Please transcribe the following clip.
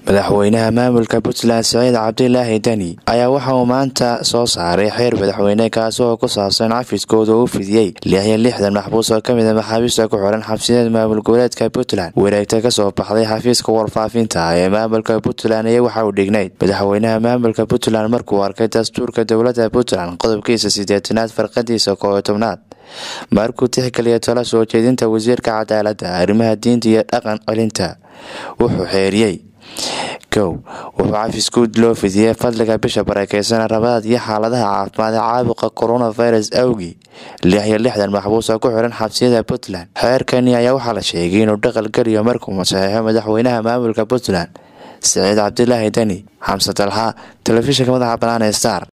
madaxweynaha maamulka puntland siciid cabdilaahi deni ayaa waxa uu maanta soo saaray xeer madaxweyne kaasi oo ku saabsan cafiskooda uu fidiyey lix iyo lixdan maxbuus oo kamid a maxaabiista ku xiran xabsiyeed maamul goboleedka puntland wareegta kasoo baxday xafiiska warfaafinta ee maamulka puntland iyo waxa uu dhignayd madaxweynaha maamulka puntland markuu arkay dastuurka dowladda puntland qodobkiisa sideetanaad farqadiisa kooyo tobnaad markuu tixgeliya tala soo jeedinta wasiirka cadaaladda arrimaha diinta iyo dhaqan celinta wuxuu xeeriyey kow wuxuu cafis guud loo fidiyey fadliga bisha barakeysan rabadaad iyo xaaladaha caafimaad ee caabuqa coronavirus awgii lix iyo lixdan maxbuus oo ku xiran xabsiyada puntland xeerkani ayaa waxaa la sheegay inuu dhaqal geliyo markuu saxeixo madaxweynaha maamulka puntland siciid cabdilaahi deni xamse dalxa telefishinka madaxa banaan ee star